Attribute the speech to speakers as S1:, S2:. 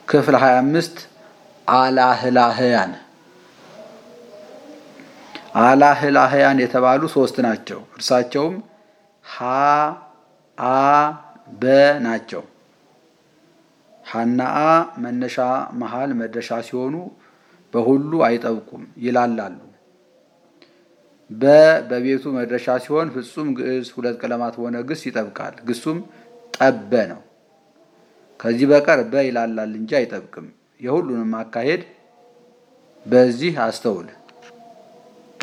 S1: ክፍል 25 አላህላህያን አላህላህያን የተባሉ ሶስት ናቸው። እርሳቸውም ሀ አ በ ናቸው። ሀና አ መነሻ መሃል መድረሻ ሲሆኑ በሁሉ አይጠብቁም፣ ይላላሉ። በ በቤቱ መድረሻ ሲሆን ፍጹም ግዕዝ ሁለት ቀለማት በሆነ ግስ ይጠብቃል። ግሱም ጠበ ነው። ከዚህ በቀር በ ይላላል እንጂ አይጠብቅም። የሁሉንም አካሄድ በዚህ አስተውል።